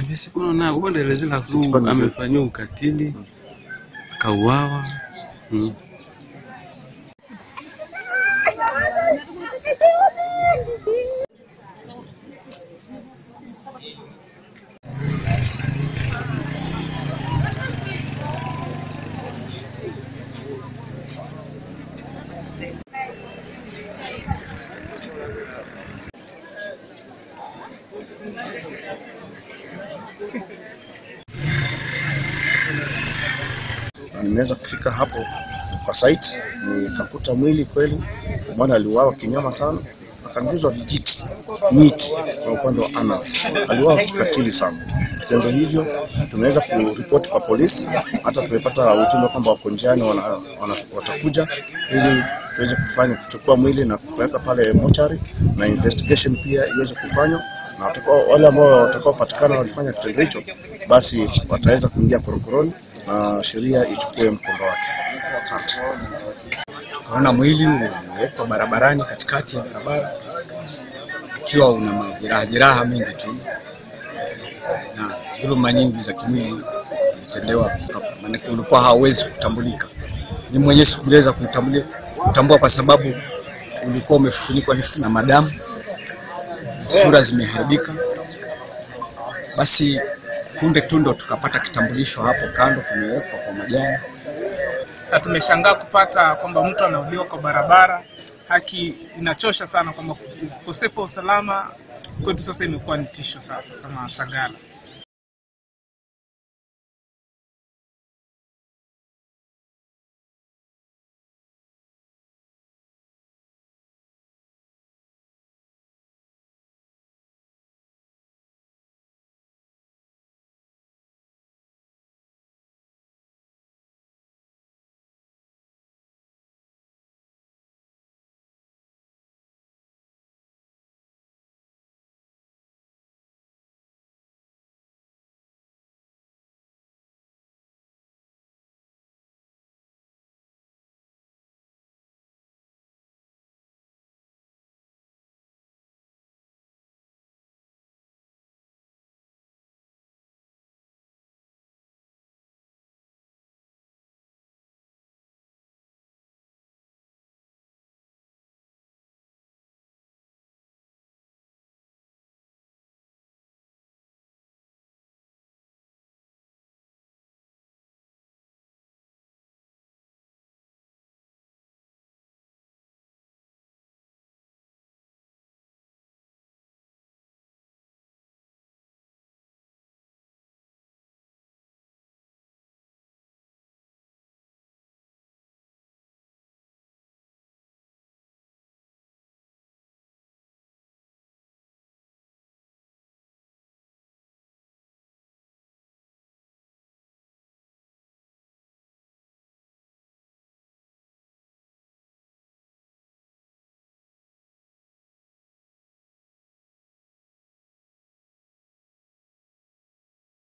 Visikuno na kuendelezela tu amefanyiwa ukatili akauawa. Mm. Nimeweza kufika hapo kwa site, nikakuta mwili kweli, mwana aliuawa kinyama sana, akaguzwa vijiti miti kwa upande wa Anas, aliuawa kikatili sana. Vitendo hivyo tumeweza kuripoti kwa polisi, hata tumepata ujumbe kwamba wako njiani wana, wana, watakuja ili tuweze kufanya kuchukua mwili na kupeleka pale mochari na investigation pia iweze kufanywa na watakao, wale ambao watakaopatikana walifanya kitendo hicho, basi wataweza kuingia korokoroni na sheria ichukue mkondo wake. Asante. Tukaona mwili umewekwa barabarani katikati ya barabara ukiwa una majeraha jeraha mengi tu na dhuluma nyingi za kimwili zilitendewa hapa, maanake ulikuwa hauwezi kutambulika. Ni mwenyewe sikuweza kutambulia kutambua kwa sababu ulikuwa umefunikwa na madamu, sura zimeharibika. Basi punde tu ndo tukapata kitambulisho hapo kando kimewekwa kwa majani. na tumeshangaa kupata kwamba mtu anauliwa kwa barabara. Haki inachosha sana kwamba ukosefu wa usalama kwetu sasa imekuwa ni tisho sasa kama Sagala.